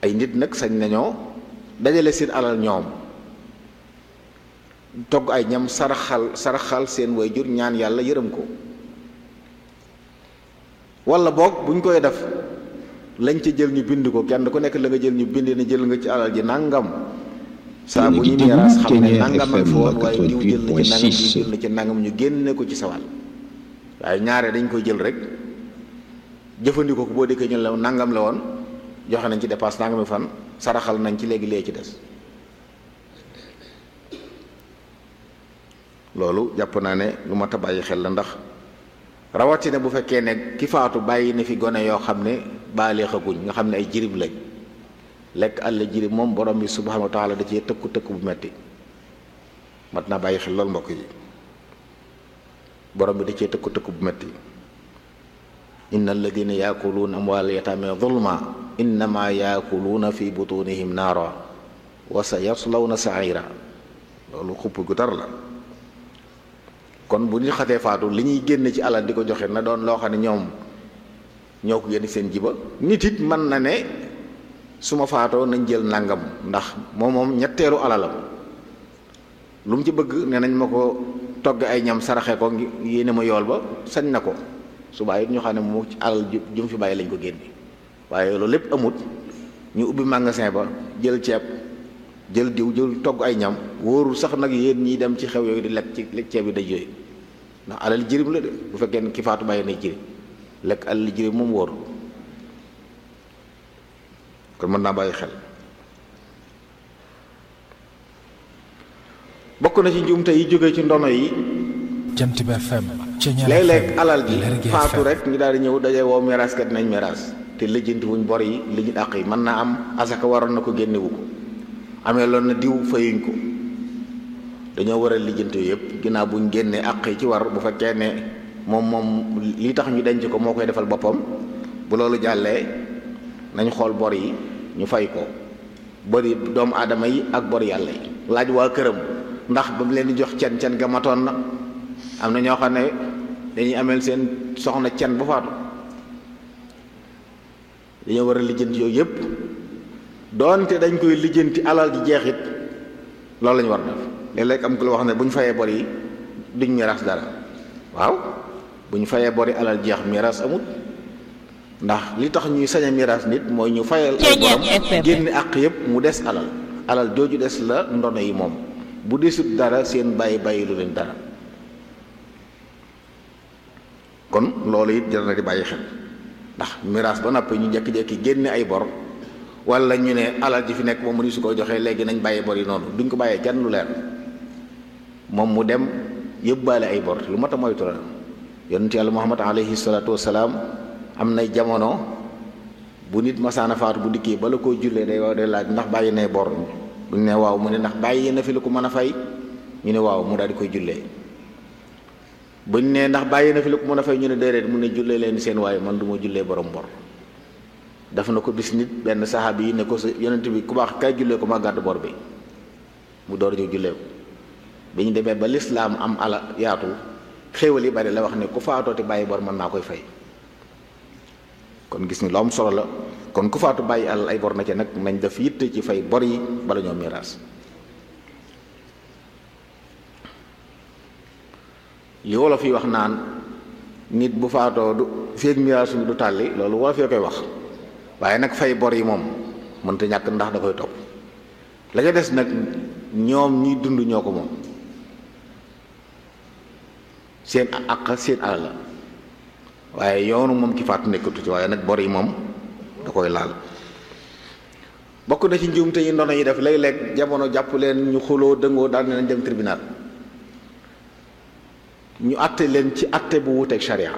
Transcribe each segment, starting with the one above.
ay nit nag sañ nañoo dajale seen alal ñoom togg ay ñam saraxal saraxal seen wayjur ñaan yàlla yërëm ko wala boog buñ koy def lañ ca jël ñu bind ko kenn ku nekk la nga jël ñu bind ne jël nga ci alal ji nangam saa bu ñu miiras xam ne nangam ak foon waaye diw jël na ci nangam diw jël na ci nangam ñu génne ko ci sawal waaye ñaare dañ koy jël rek jëfandikoo ko boo déggee ñu la nangam la woon joxe nañ ci dépasse nangami fan saraxal nañ ci léegi lee ci des loolu jàpp naa ne lu mat a bàyyi xel la ndax rawatina bu fekkee ne ki faatu bàyyi na fi gone yoo xam ne baaleexaguñ nga xam ne ay jirim lañ lekk àll jirim moom borom bi subhanahu wa taala da cee tëkku tëkku bu metti mat naa bàyyi xel loolu mbokk yi borom bi da cee tëkku tëkku bu metti inna alladina yaakuluuna amwaal yataame zulma innama yaakuluuna fi butunihim naara wa sa yaslawna saira loolu xupp gu tar la kon bu ñu xatee faatu li ñuy génne ci alal di ko joxe na doon loo xam ne ñoom ñoo ko génn seen jiba nit it mën na ne su ma faatoo nañ jël nangam ndax moom moom ñetteelu alalam lu mu ci bëgg ne nañ ma ko togg ay ñam saraxe ko yéene ma yool ba sañ na ko su bàyyi ñu xam ne mu ci alal ju mu fi bàyyi lañ ko génne waaye loolu lépp amut ñu ubbi magasin ba jël ceeb jël diw jël togg ay ñam wóorul sax nag yéen ñiy dem ci xew yooyu di lekk ci ceeb yi daj yooyu ndax alal jirim la de bu fekkee ne ki faatu bàyyi na jirim lekk alal jirim moom wóorul kon mën naa bàyyi xel bokk na ci njuumte yi jóge ci ndono yi jant bi FM léeg-léeg alal ji faatu rek ñu daal di ñëw daje woo miraaskat nañ miraas te lijjanti wuñ bor yi li ñu àq yi mën naa am asaka waroon na ko génnewu ko amee loon na diw fayuñ ko dañoo war a lijjanti yëpp ginnaaw buñ génnee àq yi ci war bu fekkee ne moom moom li tax ñu denc ko moo koy defal boppam bu loolu jàllee nañ xool bor yi ñu fay ko bori doomu aadama yi ak bor yàlla yi laaj waa këram ndax ba mu leen di jox cen cen ga matoon na am na ñoo xam ne dañuy ameel seen soxna cen bu faatu dañoo war a lijjanti yooyu yëpp doonte dañ koy lijjanti alal ji jeexit loolu la ñu war a def léeg-léeg am ku la wax ne bu ñu fayee bor yi duñ miraas dara waaw bu ñu fayee bor yi alal jeex miraas amut ndax li tax ñuy sañ a miraas nit mooy ñu fayal ay borom génne àq yëpp mu des alal alal jooju des la ndono yi moom bu desut dara seen bàyyi bàyyi lu leen dara kon loolu it jar na di bàyyi xel ndax miraas ba noppi ñu jekki-jekki génne ay bor wala ñu ne alal ji fi nekk moom mu ni su ko joxee léegi nañ bàyyi bor yi noonu duñ ko bàyyee kenn lu leer moom mu dem yëbbaale ay bor lu mat a moytu la yonent yàlla muhammad alayhi salaatu wasalaam am nay jamono bu nit masaana faatu bu dikkee bala koo jullee day waaw day laaj ndax bàyyi nay bor buñ ne waaw mu ne ndax bàyyi na fi lu ko mën a fay ñu ne waaw mu daal di koy jullee buñ ne ndax bàyyi na fi lu ko mën a fay ñu ne déedéet mu ne jullee leen seen waaye man du ma jullee borom bor daf na ko bis nit benn saxaabi yi ne ko sa yonent bi ku baax kay jullee ko ma gàddu bor bi mu door ñëw jullee ko bi ñu demee ba lislaam am ala yaatu xéewal yi bari la wax ne ku faatooti bàyyi bor mën naa koy fay kon gis ni lu am solo la kon ku faatu bàyyi alal ay bor na ci nag nañ def yitte ci fay bor yi bala ñoo miraas li wolof yi wax naan nit bu faatoo du feeg miraas mi du tàlli loolu wolof yoo koy wax waaye nag fay bor yi moom mënta ñàkk ndax da koy topp la ca des nag ñoom ñuy dund ñoo ko moom seen àq seen alal la waaye yoonu moom ki faatu nekkatu ci waaye nag bor yi moom da koy laal bokk na ci njuumte yi ndono yi def léeg-léeg jamono jàpp leen ñu xuloo dëngoo daal nañ dem tribunal ñu àtte leen ci àtte bu wuteeg sharia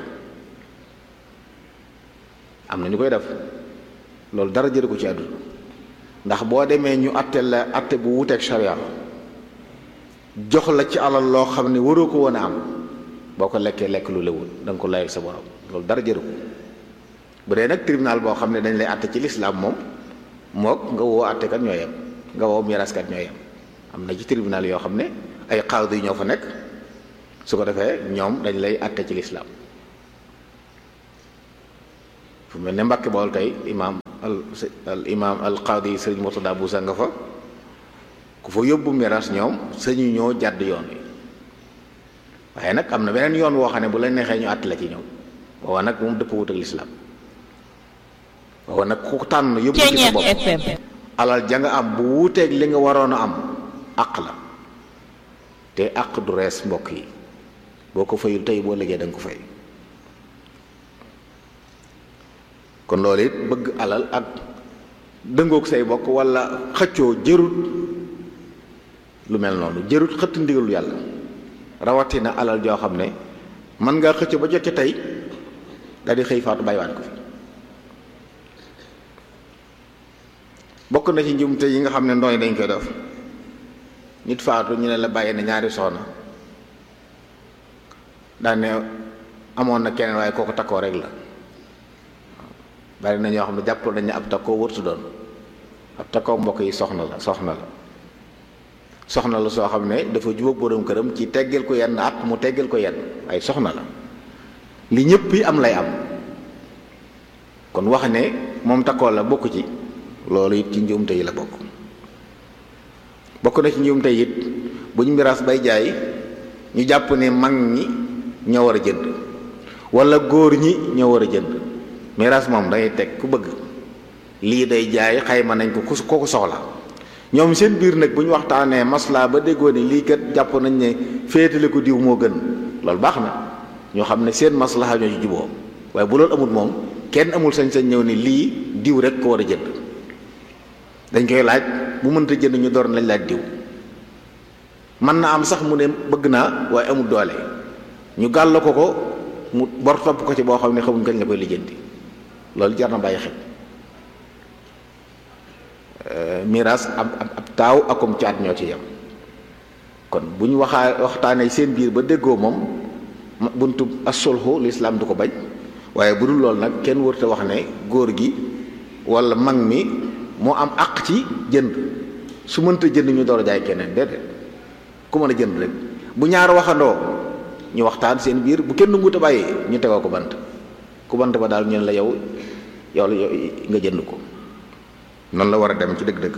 am na ñu koy def loolu dara jële ko ci àdduna ndax boo demee ñu àtte la àtte bu wuteeg sharia jox la ci alal loo xam ne waroo ko woon a am boo ko lekkee lekk lu lewul da nga ko layal sa borom loolu dara jëru ko bu dee nag tribunal boo xam ne dañ lay àtte ci lislaam moom mook nga woo àttekat ñoo yem nga woo miraskat ñoo yem am na ci tribunal yoo xam ne ay xaadu yi ñoo fa nekk su ko defee ñoom dañ lay àtte ci lislaam fu mel ne Mbàkke Bawol tey imaam al al imaam al qaadi sëriñ Murtada Buusa nga fa ku fa yóbbu miraas ñoom sañu ñoo jàdd yoon wi waaye nag am na beneen yoon woo xam ne bu la neexee ñu àtt la ci ñoom waaw nag moom dëpp wut ak lislaam waaw nag ku tànn yóbbu ci sa bopp alal ja nga am bu wuuteeg li nga waroon a am àq la te àq du rees mbokk yi boo ko fayul tey boo liggéey da nga ko fay kon loolu it bëgg alal ak dëngoog say bokk wala xëccoo jërut lu mel noonu jërut xëtt ndigalu yàlla rawatina alal joo xam ne mën ngaa xëccoo ba jot ci tey daal di xëy faatu bàyyiwaat ko fi bokk na ci njumte yi nga xam ne ndooy dañ koy def nit faatu ñu ne la bàyyi na ñaari soxna daane amoon na keneen waaye kooku takkoo rek la bari na ñoo xam ne jàpp nañ ne ab takkoo wërtu doon ab takkoo mbokk yi soxna la soxna la soxna la soo xam ne dafa jubóog borom këram ci teggeel ko yenn at mu teggeel ko yenn waaye soxna la li ñëpp yi am lay am kon wax ne moom takkoo la bokk ci loolu it ci njuumte yi la bokk bokk na ci njuumte it bu ñu miraas bay jaay ñu jàpp ne mag ñi ñoo war a jënd wala góor ñi ñoo war a jënd miraas moom dangay teg ku bëgg lii day jaay xayma nañ ko ku ko soxla ñoom seen biir nag bu ñu waxtaanee maslaa ba déggoo ne lii kat jàpp nañ ne féetale ko diw moo gën loolu baax na ñoo xam ne seen maslaha ñoo ci juboo waaye bu loolu amul moom kenn amul sañ-sañ ñëw ne lii diw rek ko war a jënd dañ koy laaj bu mënta jënd ñu door lañ laaj diw mën na am sax mu ne bëgg naa waaye amul doole ñu gàll ko ko mu bor topp ko ci boo xam ne xamuñ kañ la koy lijjanti loolu jar na bàyyi xel miraas ab ab taaw akum caat ñoo ci yem kon bu ñu waxaa waxtaanee seen biir ba déggoo moom buntu asulxu lislaam du ko bañ waaye bu dul loolu nag kenn wërta wax ne góor gi wala mag mi moo am àq ci jënd su mënta jënd ñu door a jaay keneen déedéet ku mën a jënd rek bu ñaar waxandoo ñu waxtaan seen biir bu kenn nguut a bàyyi ñu tegoo ko bant ku bant ba daal ñu ne la yow yow la nga jënd ko noonu la war a dem ci dëgg-dëgg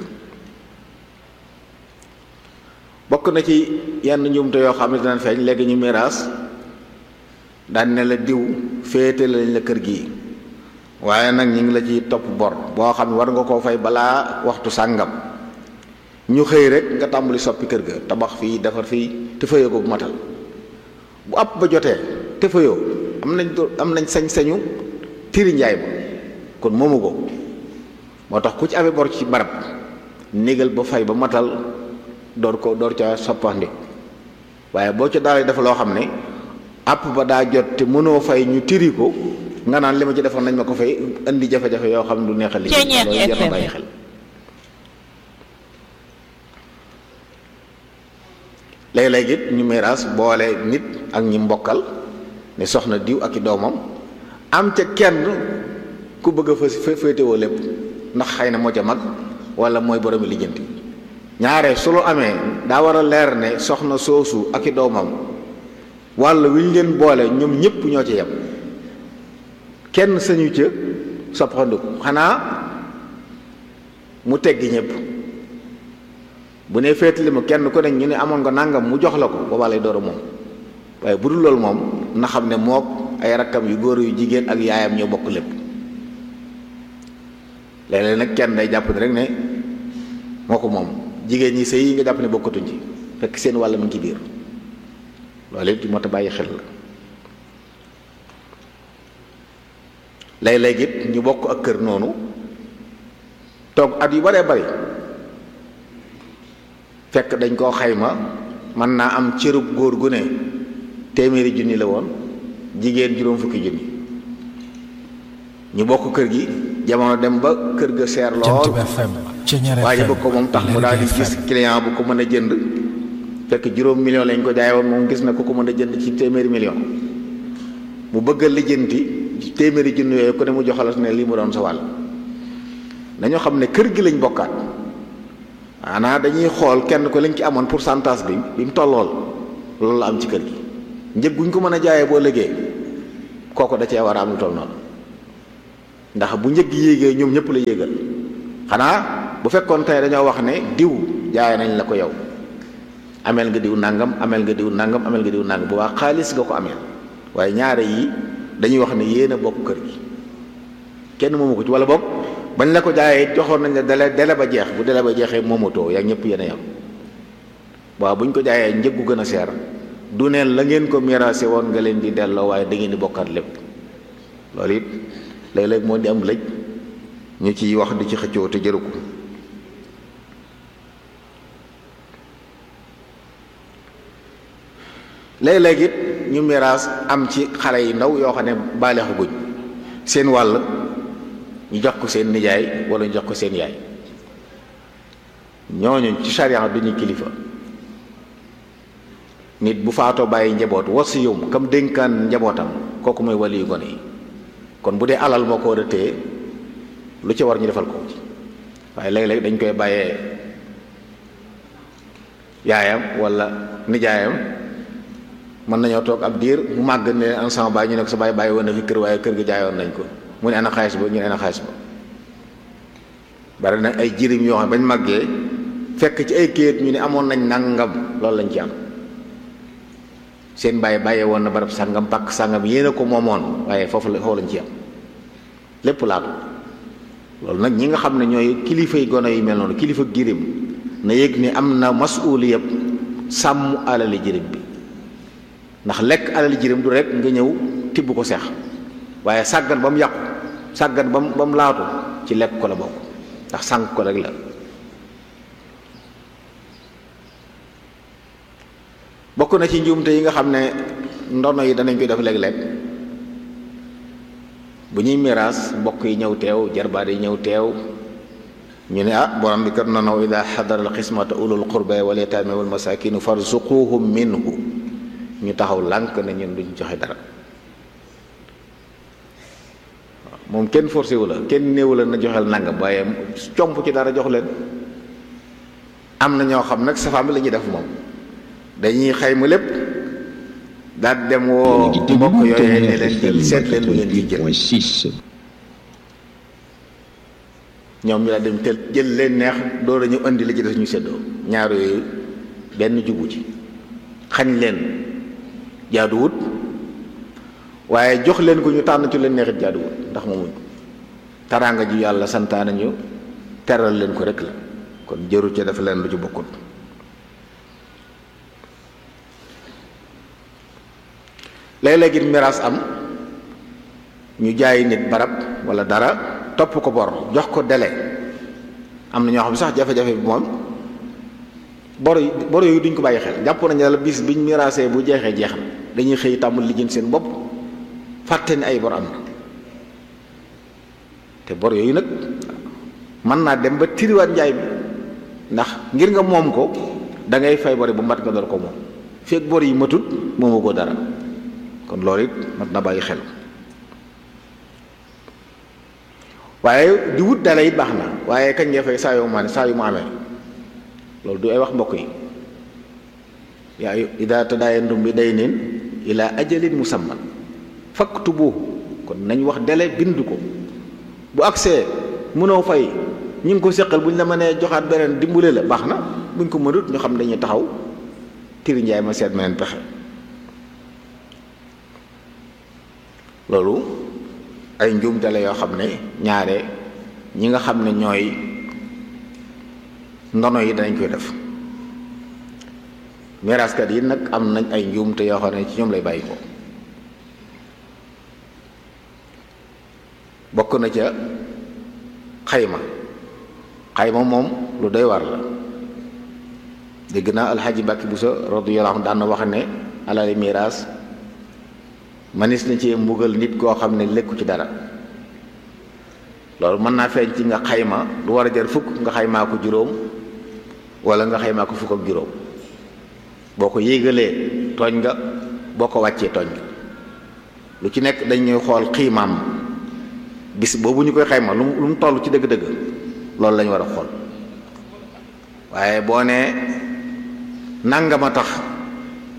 bokk na ci yenn njuumte yoo xam ne dinañ feeñ léegi ñu miraas daan ne la diw féete lañ la kër gi waaye nag ñu ngi la ci topp bor boo xam ne war nga koo fay balaa waxtu sàngam ñu xëy rek nga tàmbali soppi kër ga tabax fii defar fii te fayoo ko bu matal bu àpp ba jotee te fayoo am nañ am nañ sañ-sañu tiri njaay ba kon moomu ko moo tax ku ci amee bor ci barab négal ba fay ba matal door ko door ca soppandi waaye boo ca daal dafa loo xam ne àpp ba daa jot te mënoo fay ñu tiri ko nga naan li ma ci defoon nañ ma ko fay indi jafe-jafe yoo xam ne du neexal li loolu jar na bàyyi xel léeg-léeg it ñu miraas boole nit ak ñi mbokkal ne soxna diw ak i doomam am ca kenn ku bëgg a fa féetewoo lépp ndax xëy na moo ca mag wala mooy boromi lijjanti ñaare su lu amee daa war a leer ne soxna soosu ak i doomam walla wi ñu leen boole ñoom ñépp ñoo ci yem kenn sañu ca soppandiku xanaa mu teggi ñépp bu ne féetali mu kenn ku ne ñu ne amoon nga nangam mu jox la ko boobaa lay door a moom waaye bu dul loolu moom na xam ne mook ay rakkam yu góor yu jigéen ak yaayam ñoo bokk lépp léeg-léeg nag kenn day jàpp ne rek ne moo ko moom jigéen ñi sëy yi nga jàpp ne bokkatuñ ci fekk seen wàll mu ngi ci biir loolu it moo tax bàyyi xel la léeg-léeg it ñu bokk ak kër noonu toog at yu baree bari fekk dañ koo xayma mën naa am cërub góor gu ne téeméeri junni la woon jigéen juróom fukki junni ñu bokk kër gi jamono dem ba kër ga seer lool waaye bëgg ko moom tax mu daal di gis client bu ko mën a jënd fekk juróom million lañ ko jaay woon moom gis na ku ko mën a jënd ci téeméeri million mu bëgg a lijjanti téeméeri junni yooyu ku ne mu joxalas ne lii mu doon sa wàll dañoo xam ne kër gi lañ bokkaat maanaa dañuy xool kenn ko lañ ci amoon pourcentage bi bi mu tollool loolu la am ci kër gi njëg guñ ko mën a jaayee boo liggéey kooku da cee war a am lu toll noonu ndax bu njëg yéegee ñoom ñëpp la yéegal xanaa bu fekkoon tey dañoo wax ne diw jaay nañ la ko yow ameel nga diw nangam ameel nga diw nangam ameel nga diw nangam bu baax xaalis nga ko ameel waaye ñaare yi dañuy wax ne yéen a bokk kër gi kenn moomu ko ci wala bokk bañ la ko jaayee joxoon nañ la dele dele ba jeex bu dele ba jeexee moomatoo yaa ñëpp yéen a yam waaw bu ñu ko jaayee njëggu gën a seer du neen la ngeen ko miraase woon nga leen di delloo waaye da ngeen di bokkaat lépp loolu it léeg-léeg moo di am lëj ñu ciy wax di ci xëccoo te jëru ko léeg-léeg it ñu miraas am ci xale yi ndaw yoo xam ne baaleexu guñ seen wàll ñu jox ko seen nijaay wala ñu jox ko seen yaay ñooñu ci charia duñu kilifa nit bu faatoo bàyyi njaboot wasiyum kam dénkaan njabootam kooku mooy wali yu gone yi kon bu dee alal moo ko war a téye lu ci war ñu defal ko ci waaye léeg-léeg dañ koy bàyyee yaayam wala nijaayam mën nañoo toog ab diir mu màgg ne an sama baay ñu ne ko sa baay bàyyi woon na fi kër waaye kër gi jaayoon nañ ko mu ne ana xaalis ba ñu ne ana xaalis ba bari na ay jirim yoo xam ne bañ màggee fekk ci ay kéet ñu ne amoon nañ nangam loolu lañ ci am seen bàyyi bàyyee woon na barab sàngam pàkk sàngam yéen a ko moomoon waaye foofu la foofu lañ ci am lépp laatu loolu nag ñi nga xam ne ñooy kilifa yi gone yi mel noonu kilifa jirim na yëg ni am na masuuli yëpp sàmm alali jirim bi ndax lekk alali jirim du rek nga ñëw tibb ko seex waaye sàggan ba mu yàqu sàggan ba mu ba mu laatu ci lekk ko la bokk ndax sànq ko rek la bokk na ci njuumte yi nga xam ne ndono yi danañ koy def léeg-léeg bu ñuy miraas mbokk yi ñëw teew jarbaat yi ñëw teew ñu ne ah borom bi kat noonu ida xadara al xismata ulul qurba wal yataame wal masakinu farzuquhum minhu ñu taxaw lànk ne ñun duñ joxe dara moom kenn forcé wu la kenn néewu la na joxel nangam waaye comp ci dara jox leen am na ñoo xam nag safaam bi la ñuy def moom dañuy xayma lépp daal dem woo mbokk yooyee ne leen jël seet leen lu ngeen di jël ñoom ñu daal dem tel jël leen neex door a ñu indi li ci des ñu seddoo ñaar yooyu benn jubu ci xañ leen jaaduwut waaye jox leen ko ñu tànn ci leen neexit jaaduwut ndax moomuñ ko taraanga ji yàlla santaane ñu teral leen ko rek la kon jëru ca dafa leen lu ci bokkut léeg-léeg it miraas am ñu jaay nit barab wala dara topp ko bor jox ko délai am na ñoo xam sax jafe-jafe bi moom bor yi bor yooyu duñ ko bàyyi xel jàpp nañu la bis biñ miraasee bu jeexee jeex na dañuy xëy tàmbul lijjën seen bopp fàtte ni ay bor am na te bor yooyu nag mën naa dem ba tiriwaat njaay bi ndax ngir nga moom ko da ngay fay bori bu mat nga door ko moom fekk bor yi matut moomu ko dara kon loolu it mat na bàyyi xel waaye di wut dala it baax na waaye kañ ngay fay saa yu ma saa yu mu amee loolu du ay wax mbokk yi yaa ida tadaayantum bi daynin ila ajalin musamman faktubuhu kon nañ wax dele bind ko bu agsee mënoo fay ñu ngi ko seqal bu ñu la mënee joxaat beneen dimbule la baax na buñ ko mënut ñu xam dañuy taxaw tiri njaay ma seet meneen pexe loolu ay njuumte la yoo xam ne ñaare ñi nga xam ne ñooy ndono yi danañ koy def miraaskat yi nag am nañ ay njuumte yoo xam ne ci ñoom lay bàyyi ko bokk na ca xayma xayma moom lu doy war la dégg naa alxaaji Mbàkke Buso radiyallahu anhu daan na wax ne alali miraas manis na ci mbugal nit koo xam ne lekku ci dara loolu mën naa feeñ ci nga xayma lu war a jar fukk nga xaymaa ko juróom wala nga xaymaa ko fukk ak juróom boo ko yéegalee tooñ nga boo ko wàccee tooñ nga lu ci nekk dañuy xool xiimaam bis boobu ñu koy xayma lu mu lu mu toll ci dëgg-dëgg loolu lañu war a xool waaye boo nee nangama tax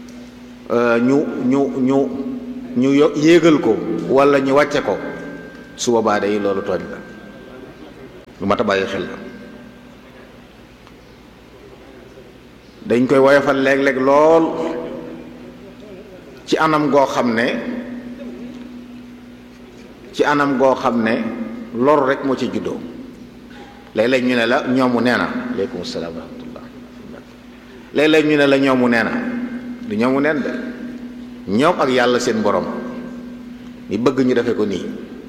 ñu ñu ñu ñu yéegal ko wala ñu wàcce ko su boobaa day loolu tooñ la lu mat a bàyyi xel la dañ koy woyofal léeg-léeg lool ci anam goo xam ne ci anam goo xam ne lor rek moo ci juddoo léeg-léeg ñu ne la ñoomu nee na aleykum salaam wa rahmatullah léeg-léeg ñu ne la ñoomu nee na du ñoomu neen de ñoom ak yàlla seen borom mi bëgg ñu defe ko nii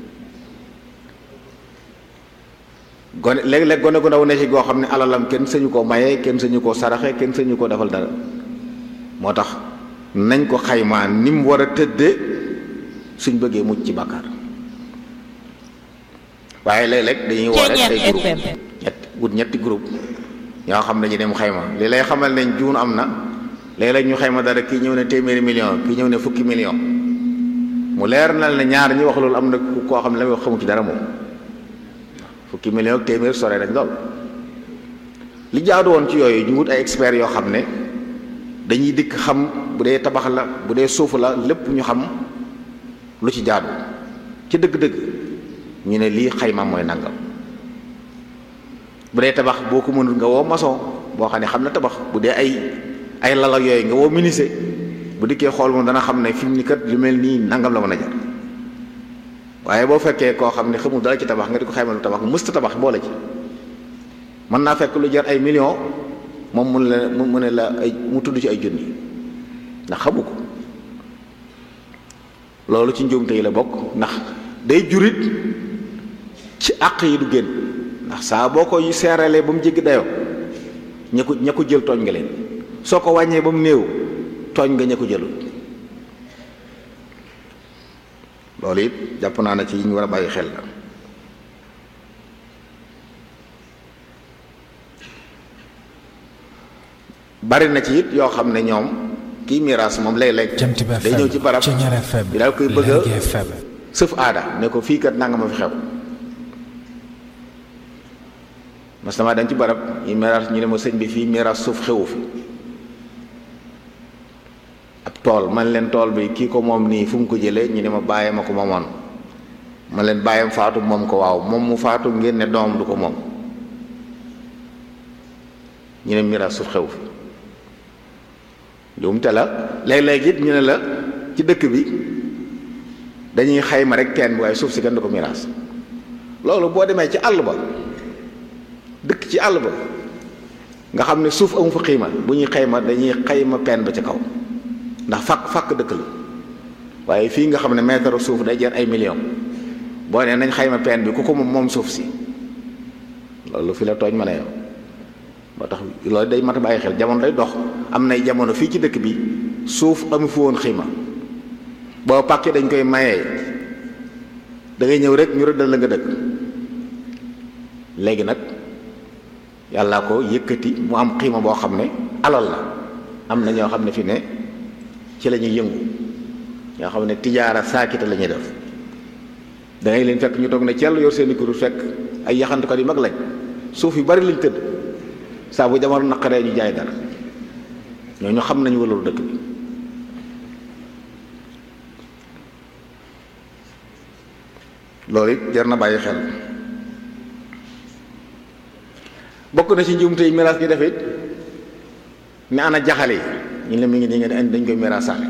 gone léeg-léeg gone gu ndaw ne ci goo xam ne alalam kenn sañu koo maye kenn sañu koo saraxe kenn sañu koo defal dara moo tax nañ ko xaymaa ni mu war a tëdde suñ bëggee mucc ci bàkkaar waaye léeg-léeg dañuy woo rek ay groupe ñett wut ñetti groupe ñoo xam ne ñu dem xayma li lay xamal ne juun am na léeg-léeg ñu xayma dara kii ñëw ne téeméeri million kii ñëw ne fukki million mu leer na ne ñaar ñi wax loolu am na koo xam ne la muy wax xamu ci dara moom fukki million ak téeméer sore dañ lool li jaadu woon ci yooyu ñu wut ay experts yoo xam ne dañuy dikk xam bu dee tabax la bu dee suuf la lépp ñu xam lu ci jaadu ci dëgg-dëgg ñu ne lii xayma mooy nangam bu dee tabax boo ko mënul nga woo maçon boo xam ne xam na tabax bu dee ay ay lala yooyu nga woo menuisier bu dikkee xool moom dana xam ne fi mu ni kat lu mel nii nangam la mën a jar waaye boo fekkee koo xam ne xamul dara ci tabax nga di ko xayma lu tabax mësta tabax boole ci mën naa fekk lu jar ay millions moom mun la mu ne la ay mu tudd ci ay junni ndax xamu ko loolu ci njuumte yi la bokk ndax day jurit ci àq yi du génn ndax saa boo ko seeralee ba mu jéggi dayoo ña ko ña ko jël tooñ nga leen soo ko wàññee ba mu néew tooñ nga ña ko jëlul loolu it jàpp naa ne ci yi ñu war a bàyyi xel la bari na ci it yoo xam ne ñoom kii miraas moom léeg-léeg Jant bi day ñëw ci barab Ceñeer FM bi daal koy bëgg a Lergui FM sëf aada ne ko fii kat nanga ma fi xew mas dama dañ ci barab yi miraas ñu ne ma sëñ bi fii miraas suuf xewu fi ab tool man leen tool bi kii ko moom nii fu mu ko jëlee ñu ne ma bàyyee ma ko moomoon man leen bàyyam faatu moom ko waaw moom mu faatu ngeen ne doomam du ko moom ñu ne miraas suuf xewu fi juumte la léeg-léeg it ñu ne la ci dëkk bi dañuy xayma rek teen bi waaye suuf si kenn du ko miraas loolu boo demee ci àll ba dëkk ci àll ba nga xam ne suuf amu fa xiima bu ñuy xayma dañuy xayma peen ba ca kaw ndax fàkk fàkk dëkk la waaye fii nga xam ne mètre suuf day jar ay millions boo nee nañ xayma peen bi ku ko moom moom suuf si loolu fi la tooñ mën a yow moo tax loolu day mat a bàyyi xel jamono day dox am nay jamono fii ci dëkk bi suuf amu fi woon xiima boo pàkkee dañ koy mayee da ngay ñëw rek ñu rëddal la nga dëkk léegi nag yàlla ko yëkkati mu am xiima boo xam ne alal la am na ñoo xam ne fi ne ci la ñuy yëngu ñoo xam ne tijaara saakita la ñuy def da ngay leen fekk ñu toog ne cell yor seeni kuréel fekk ay yaxantukat yu mag lañ suuf yu bari lañ tëdd saa bu jamono naqaree ñu jaay dara ñooñu xam nañu walalu dëkk bi loolu it jar na bàyyi xel bokk na ci njuumte yi miraas gi def it ne ana jaxale yi ñu ne mi ngi nii nga dañ koy miraasaale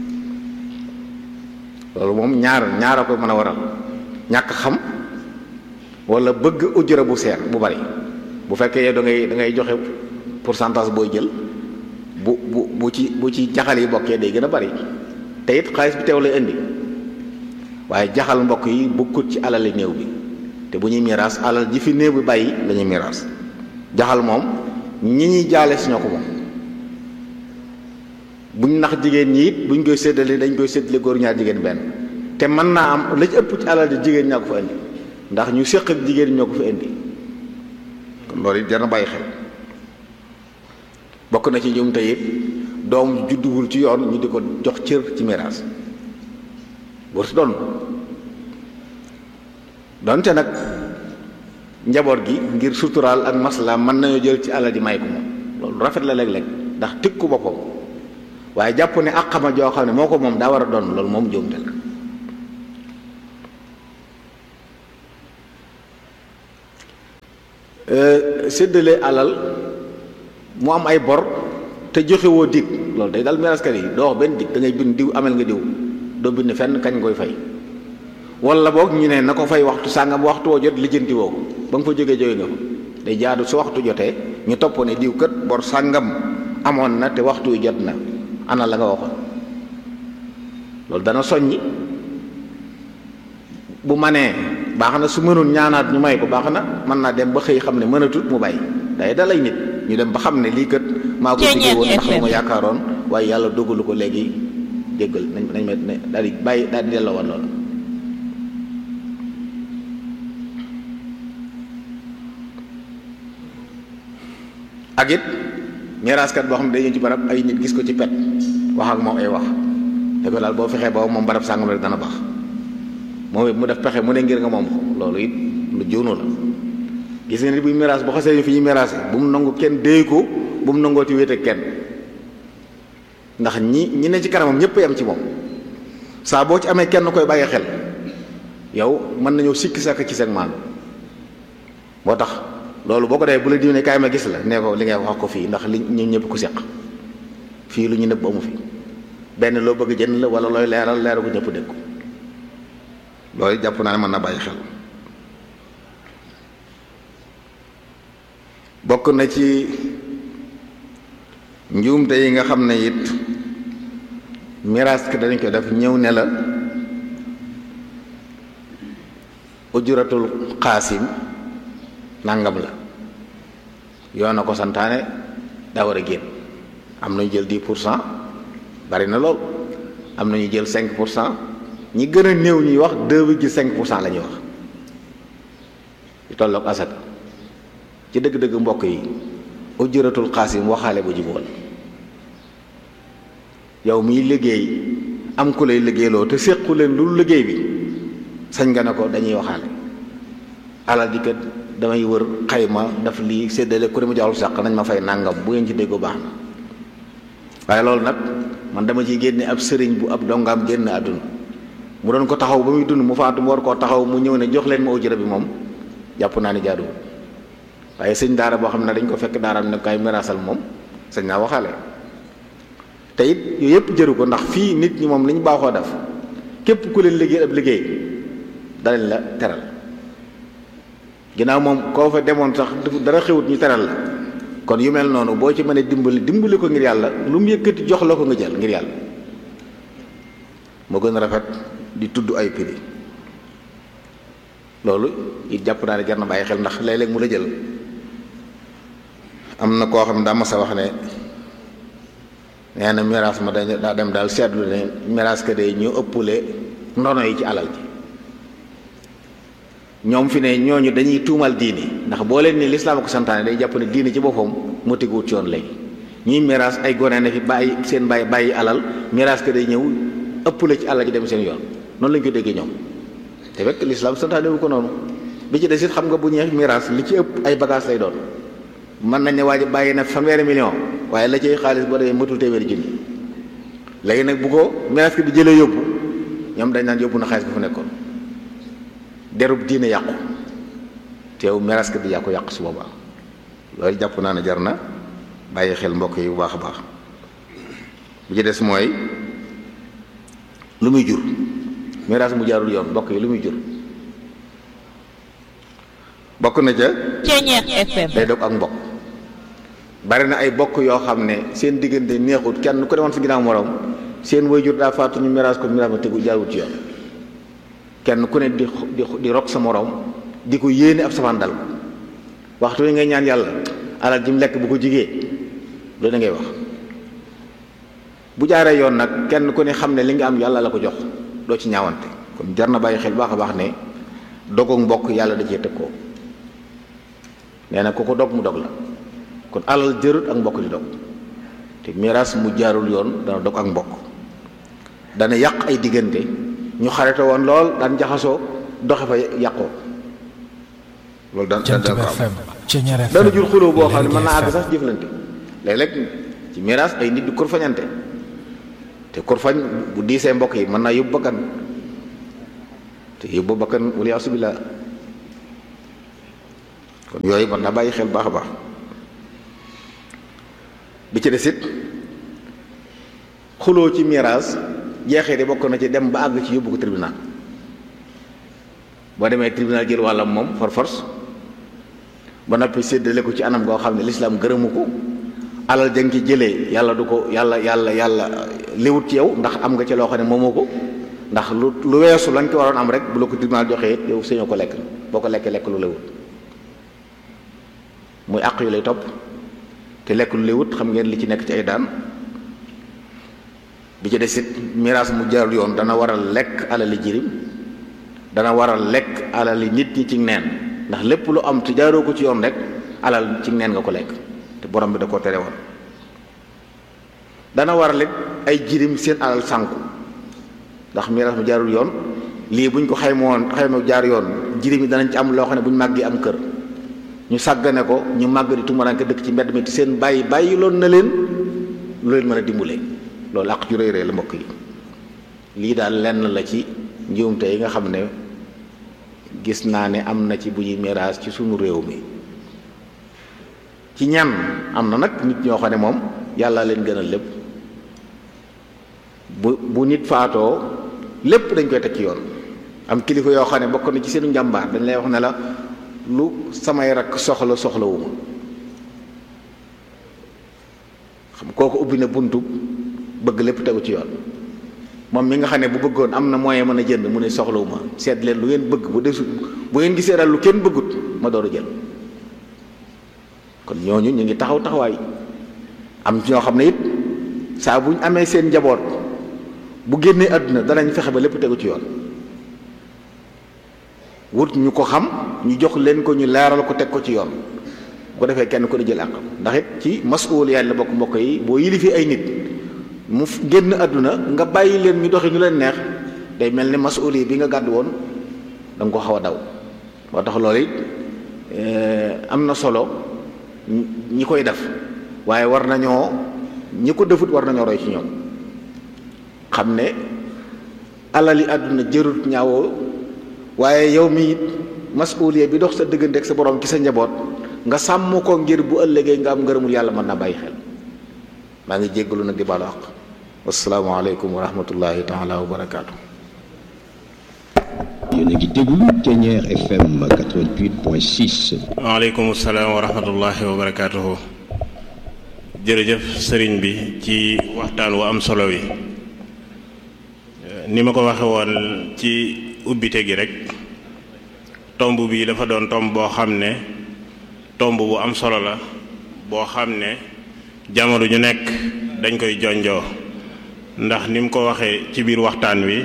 loolu moom ñaar ñaar a koy mën a waral ñàkk xam wala bëgg ujjara bu seer bu bari bu fekkee yow da ngay da ngay joxe pourcentage booy jël bu bu bu ci bu ci jaxal yi bokkee day gën a bari te it xaalis bi teew lay indi waaye jaxal mbokk yi bokkut ci alali néew bi te bu ñuy miraas alal ji fi néew bi bàyyi la ñuy miraas jaxal moom ñi ñuy jaale si ñoo ko moom buñ nax jigéen ñi it buñ koy séddale dañ koy séddale góor ñaar jigéen benn te mën naa am la ci ëpp ci alal ji jigéen ñaa ko fa indi ndax ñu séq ak jigéen ñoo ko fa indi kon loolu it jar na bàyyi xel bokk na ci ñoom tey it doom judduwul ci yoon ñu di ko jox cër ci miraas wartu doon donte nag njaboot gi ngir suturaal ak masla mën nañoo jël ci alal ji may ko moom loolu rafet la léeg-léeg ndax tëkku boppam waaye jàpp ne ak xama joo xam ne moo ko moom daa war a doon loolu moom njuumte la séddale alal mu am ay bor te joxewoo dig loolu day dal miraskat yi doo wax benn dig da ngay bind diw amel nga diw doo bind fenn kañ koy fay wala boog ñu ne na ko fay waxtu sàngam waxtu woo jot lijjanti woo ko ba nga fa jógee jóge nga fa day jaadu su waxtu jotee ñu topp ne diw kat bor sàngam amoon na te waxtu wi jot na ana la nga waxoon loolu dana soññi bu manee baax na su mënul ñaanaat ñu may ko baax na mën naa dem ba xëy xam ne mënatut mu bàyyi day dalay nit ñu dem ba xam ne lii kat maa ko diggee woon ndax ma yaakaaroon waaye yàlla dogalu ko léegi jéggal nañ nañ ma ne daal di bàyyi daal di delloo woon loolu ak it miraaskat boo xam ne day ñëw ci barab ay nit gis ko ci pet wax ak moom ay wax da ko daal boo fexee ba moom barab sàngam rek dana baax moom it mu def pexe mu ne ngir nga moom ko loolu it lu jóonu la gis nga ni buy miraas bu xasee fi ñuy miraase bu mu nangu kenn déy ko bu mu nangooti wéet ak kenn ndax ñi ñi ne ci kanamam ñëpp yam ci moom saa boo ci amee kenn koy bàyyi xel yow mën nañoo sikki sàkk ci seen maanu moo tax loolu boo ko dee bu la diw ne kaay ma gis la nee ko li ngay wax ko fii ndax li ñu ñëpp ku seq fii lu ñu nëbb amu fi benn loo bëgg jënd la wala looy leeral leeral ko ñëpp dégg ko loolu jàpp naa ne mën na bàyyi xel bokk na ci njuumte yi nga xam ne it miraas ki dañ ko def ñëw ne la ujuratul xaasim nangam la yoon na ko santaane daa war a génn am nañu jël 10 pour cent bari na lool am nañu jël 5 pour cent ñi gën a néew ñuy wax 2,5 pour cent la ñuy wax yu tolloog asaka ci dëgg-dëgg mbokk yi ujuratul xaasim waxaale bu jubóol yow miy liggéey am ku lay liggéeyloo te séqu leen lu liggéey bi sañ nga ne ko dañuy waxaale alal di kat damay wër xayma daf lii séddale ku ne mu joxul sàq nañ ma fay nàngam bu ngeen ci déggoo baax na waaye loolu nag man dama ciy génne ab sëriñ bu ab dongaam génn àdduna mu doon ko taxaw ba muy dund mu faatu mu war koo taxaw mu ñëw ne jox leen ma ujura bi moom jàpp naa ni jaaduwul waaye sëñ daara boo xam ne dañ ko fekk daaraam ne kay miraasal moom sëñ naa waxaale te it yooyu yëpp jëru ko ndax fii nit ñi moom li ñu baaxoo def képp ku leen liggéey ab liggéey danañ la teral ginnaaw moom koo fa demoon sax dara xewut ñu teral la kon yu mel noonu boo ci mënee dimbali dimbali ko ngir yàlla lu mu yëkkati jox la ko nga jël ngir yàlla moo gën a rafet di tudd ay prix loolu it jàpp naa ne jar na bàyyi xel ndax léeg-léeg mu la jël am na koo xam ne daa mas a wax ne nee na miraas ma dañ daa dem daal seetlu ne miraas ka de ñu ëppule ndono yi ci alal ji ñoom fi ne ñooñu dañuy tuumal diini ndax boo leen ni lislaam ko santaane day jàpp ne diini ci boppam moo teguwut ci yoon léegi ñuy miraas ay gone ne fi bàyyi seen bàyyi bàyyi alal miraas ka day ñëw ëppule ci alal ji dem seen yoon noonu lañu ko déggee ñoom te fekk lislaam santaane wu ko noonu bi ci des it xam nga bu ñeex miraas li ci ëpp ay bagage lay doon mën nañ ne waa ji bàyyi na fanweeri million waaye la ciy xaalis boo demee matul téeméeri junni léegi nag bu ko miraas ki bi jëlee yóbbu ñoom dañ naan yóbbu na xaalis bi fu nekkoon derub diine yàqu teew miraas ki bi yàqu yàqu su boobaa loolu jàpp naa ne jar na bàyyi xel mbokk yi bu baax a baax bu ci des mooy lu muy jur miraas mu jaarul yoon mbokk yi lu muy jur bokk na ca day dog ak mbokk bari na ay bokk yoo xam ne seen diggante neexut kenn ku demoon si ginnaaw morom seen waajur daa faatu ñu miraas ko miraas ma tegu jaarut ci yoon kenn ku ne di di di rok sa morom di ko yéene ab safaan dal waxtu wi ngay ñaan yàlla alal ji mu lekk bu ko jigee loolu da ngay wax bu jaaree yoon nag kenn ku ne xam ne li nga am yàlla la ko jox doo ci ñaawante kon jar na bàyyi xel baax a baax ne dogoog mbokk yàlla da cee tëg koo nee na ku ko dog mu dog la kon alal jërut ak mbokk di dog te miraas mu jaarul yoon dana dog ak mbokk dana yàq ay diggante ñu xarete woon lool daan jaxasoo doxe fa yàqoo loolu daan daan ko am dana jur xuloo boo xam ne mën naa àgg sax jëflante léeg-léeg ci miraas ay nit di kurfañante te kurfañ bu diisee mbokk yi mën naa yóbbu bakkan te yóbbu bakkan wala asubillah kon yooyu man naa bàyyi xel baax a baax bi ci des it xuloo ci miraas jeexee di bokk na ci dem ba àgg ci yóbbu ko tribunal boo demee tribunal jël wàllam moom for force ba noppi séddale ko ci anam goo xam ne lislaam gërëmu ko alal jang ci jëlee yàlla du ko yàlla yàlla yàlla liwut ci yow ndax am nga ci loo xam ne moomoo ko ndax lu lu weesu lañ ko waroon am rek bu la ko tribunal joxee yow sañoo ko lekk boo ko lekkee lekk lu lewut muy àq yu lay topp te lekk lu lewut xam ngeen li ci nekk ci ay daan bi ci des it miraas mu jaarul yoon dana waral lekk alali jirim dana waral lekk alali nit ñi ci neen ndax lépp lu am te jaaroo ko ci yoon rek alal ci neen nga ko lekk te borom bi da koo tere woon dana waral it ay jirim seen alal sànku ndax miraas mu jaarul yoon lii buñ ko xayma woon xayma jaar yoon jirim yi danañ ci am loo xam ne bu ñu màggee am kër ñu sàggane ko ñu màgg di tumaranke dëkk ci mbedd mi te seen bàyyi bàyyi loon na leen lu leen mën a dimbulee loolu àq ju rëy rëy la mbokk yi lii daal lenn la ci njuumte yi nga xam ne gis naa ne am na ci bu ñuy miraas ci sunu réew mi ci ñan am na nag nit ñoo xam ne moom yàlla leen gënal lépp bu bu nit faatoo lépp dañ koy teg ci yoon am kilifa yoo xam ne bokk na ci seenu njàmbaar dañ lay wax ne la lu samay rakk soxla soxlawuma xam kooku ubbi na buntu bëgg lépp tegu ci yoon moom mi nga xam ne bu bëggoon am na moyen mën a jënd mu ne soxlawuma seet leen lu ngeen bëgg bu desu bu ngeen gisee daal lu kenn bëggut ma door a jël kon ñooñu ñu ngi taxaw taxawaay am ñoo xam ne it saa bu ñu amee seen njaboot bu génnee àdduna danañ fexe ba lépp tegu ci yoon wut ñu ko xam ñu jox leen ko ñu leeral ko teg ko ci yoon bu ko defee kenn ko di jël àq ndax it ci masuul yàlla bokk mbokk yi boo yilifi ay nit mu génn àdduna nga bàyyi leen ñu doxi ñu leen neex day mel ni masuul yi bi nga gàddu woon da nga ko xaw a daw moo tax loolu it am na solo ñi koy def waaye war nañoo ñi ko defut war nañoo roy ci ñoom xam ne alali àdduna jërut ñaawoo waaye yow mi it masuuliya bi dox sa diggante ak sa borom ci sa njaboot nga sàmm ko ngir bu ëllëgee nga am ngërëmul yàlla mën na bàyyi xel maa ngi jéggalu nag di baalu àq wasalaamaaleykum wa rahmatullahi taala wa barakaatu. yéen a ngi déglu Thiéniere FM 88.6. waaleykum salaam wa rahmatullahi wa barakaatuhu. jërëjëf sëriñ bi ci waxtaan wu am solo wi ni ma ko waxe woon ci ubbite gi rek tomb bii dafa doon tomb boo xam ne tomb bu am solo la boo xam ne jamono ju nekk dañ koy jonjoo ndax ni mu ko waxee ci biir waxtaan wi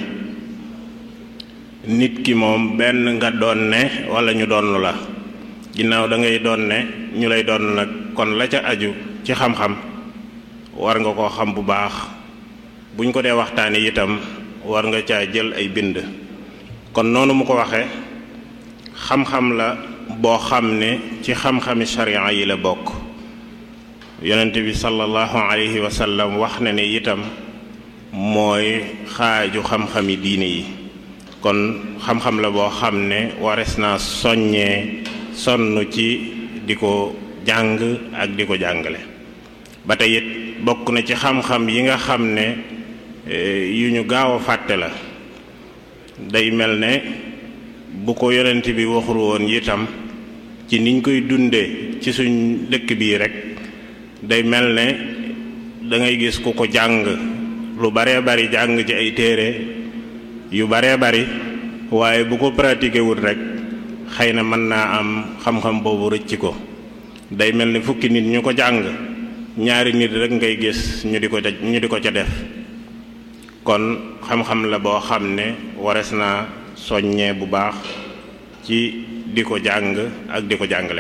nit ki moom benn nga doon ne wala ñu doon la ginnaaw da ngay doon ne ñu lay doon nag kon la ca aju ci xam-xam war nga koo xam bu baax buñ ko dee waxtaani itam war nga caa jël ay bind kon noonu mu ko waxee xam-xam la boo xam ne ci xam-xami sharia yi la bokk yonent bi sallallahu alayhi wa sallam wax na ne itam mooy xaaju xam-xami diine yi kon xam-xam la boo xam ne wares naa soññee sonn ci di ko jàng ak di ko jàngale ba tey it bokk na ci xam-xam yi nga xam ne yu ñu gaaw a fàtte la day mel ne bu ko yonent bi waxul woon itam ci niñ koy dundee ci suñ dëkk bii rek day mel ne da ngay gis ku ko jàng lu baree bari jàng ci ay téere yu baree bari waaye bu ko pratiqué wut rek xëy na mën naa am xam-xam boobu rëcc ko day mel ni fukki nit ñu ko jàng ñaari nit rek ngay gis ñu di ko ca ñu di ko ca def kon xam-xam la boo xam ne wares naa soññee bu baax ci di ko jàng ak di ko jàngale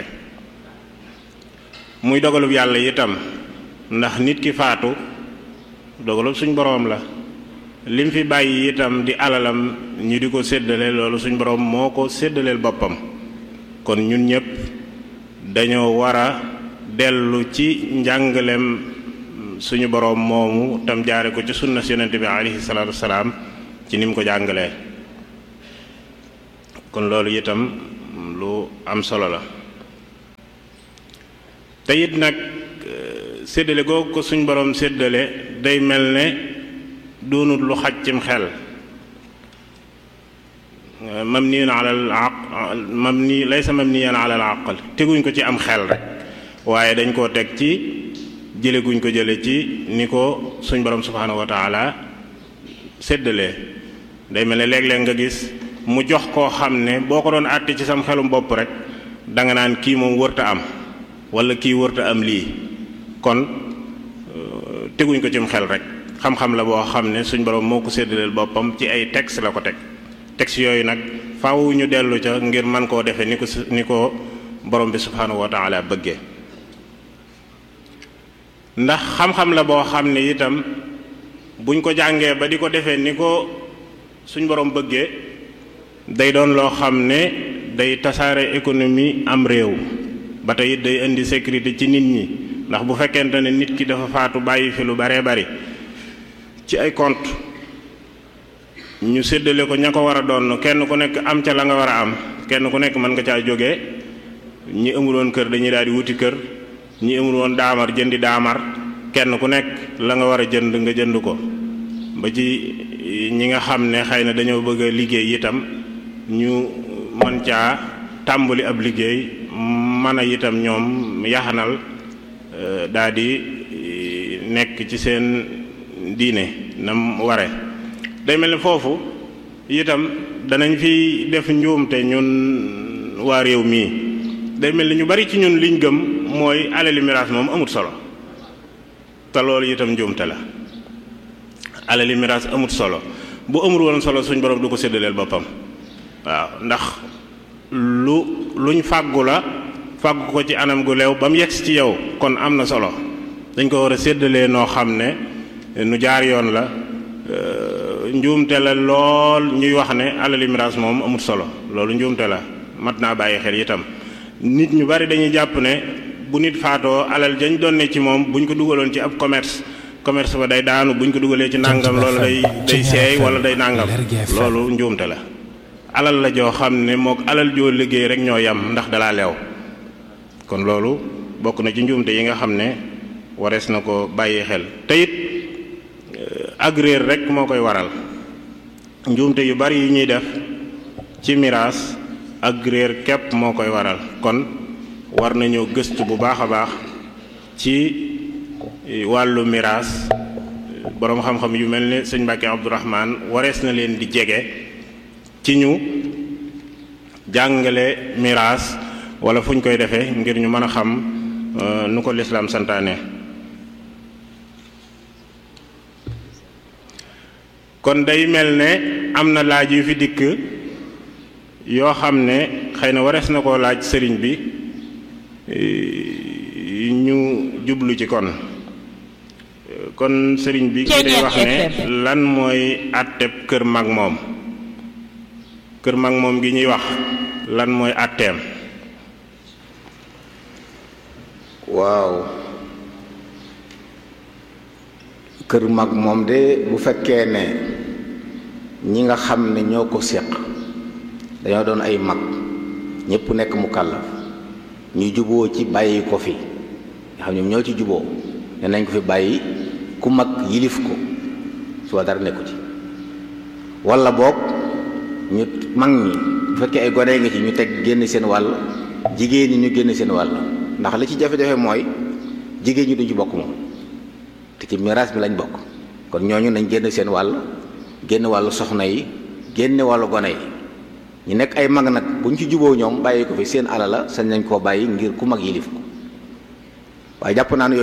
muy dogalub yàlla itam ndax nit ki faatu dogalub suñ boroom la lim fi bàyyi itam di alalam ñu di ko séddale loolu suñ boroom moo ko séddaleel boppam kon ñun ñëpp dañoo war a dellu ci njàngaleem suñu boroom moomu tam jaare ko ci sunna si yonent bi alayhi salaatu wasalaam ci ni mu ko jàngalee kon loolu itam lu am solo la te it nag séddale googu ko suñ borom séddale day mel ne doonut lu xaj cim xel mabniyan ala al aq mabni laysa mabniyan ala al aql teguñ ko ci am xel rek waaye dañ koo teg ci jële guñ ko jële ci ni ko suñ borom subhaanahu wa taala séddalee day mel ne léeg-léeg nga gis mu jox koo xam ne boo ko doon àtte ci sam xelum bopp rek danga naan kii moom wërta am wala kii wërta am lii kon teguñ ko cim xel rek xam-xam la boo xam ne suñ borom moo ko séddaleel boppam ci ay texte la ko teg texte yooyu nag faaw ñu dellu ca ngir man koo defee ni ko ni ko borom bi subhaanahu wa taala bëggee ndax xam-xam la boo xam ne itam buñ ko jàngee ba di ko defee ni ko suñ borom bëggee day doon loo xam ne day tasaare économie am réew ba tey it day indi sécurité ci nit ñi ndax bu fekkente ne nit ki dafa faatu bàyyi fi lu baree bari ci ay compte ñu séddale ko ña ko war a doon kenn ku nekk am ca la nga war a am kenn ku nekk mën nga caa jógee ñi amul woon kër dañuy daal di wuti kër ñi amul woon daamar jëndi daamar kenn ku nekk la nga war a jënd nga jënd ko ba ci ñi nga xam ne xëy na dañoo bëgg a liggéey itam ñu mën caa tàmbali ab liggéey mën a itam ñoom yaxanal daal di nekk ci seen diine nam ware day mel ne foofu itam danañ fi def njuumte ñun waa réew mii day mel ni ñu bari ci ñun liñ gëm mooy alali miraas moom amut solo te loolu itam njuumte la alali miraas amut solo bu amul woon solo suñ borom du ko séddaleel boppam waaw ndax lu luñ fàggu la fàggu ko ci anam gu leew ba mu yegsi ci yow kon am na solo dañ ko war a séddalee noo xam ne nu jaar yoon la njuumte la lool ñuy wax ne alali miraas moom amut solo loolu njuumte la mat naa bàyyi xel itam nit ñu bari dañuy jàpp ne bu nit faatoo alal jañ doon ne ci moom bu ñu ko dugaloon ci ab commerce commerce ba day daanu bu ñu ko dugalee ci nàngam loolu day day seey wala day nàngam loolu njuumte la alal la joo xam ne mook alal joo liggéey rek ñoo yam ndax dalaa leew kon loolu bokk na ci njuumte yi nga xam ne warees na ko bàyyi xel te it ak réer rek moo koy waral njuumte yu bari yi ñuy def ci miraas ak réer képp moo koy waral kon war nañoo gëstu bu baax a baax ci wàllu miraas boroom xam-xam yu mel ne sëñ Mbàkke Abdourahman warees na leen di jege ci ñu jàngale miraas wala fu ñu koy defee ngir ñu mën a xam nu ko lislaam santaane kon day mel ne am na laaj yu fi dikk yoo xam ne xëy na warees na koo laaj sëriñ bi ñu jublu ci kon kon sëriñ bi ki day wax ne lan mooy àtteb kër mag moom kër mag moom gi ñuy wax lan mooy àtteem waaw kër mag moom de bu fekkee ne ñi nga xam ne ñoo ko séq dañoo doon ay mag ñépp nekk mu kàllaf ñu juboo ci bàyyi ko fi nga xam ñoom ñoo ci juboo ne nañ ko fi bàyyi ku mag yilif ko soo dara nekku ci walla boog ñu mag ñi bu fekkee ay gone nga ci ñu teg génn seen wàll jigéen ñi ñu génn seen wàll ndax li ci jafe-jafe mooy jigéen ñi duñ ci bokk moom te ci miraas mi lañ bokk kon ñooñu nañ génn seen wàll génn wàllu soxna yi génne wàllu gone yi ñu nekk ay mag nag bu ñu ci juboo ñoom bàyyi ko fi seen alal la sañ nañ koo bàyyi ngir ku mag yilif ko waaye jàpp naa ne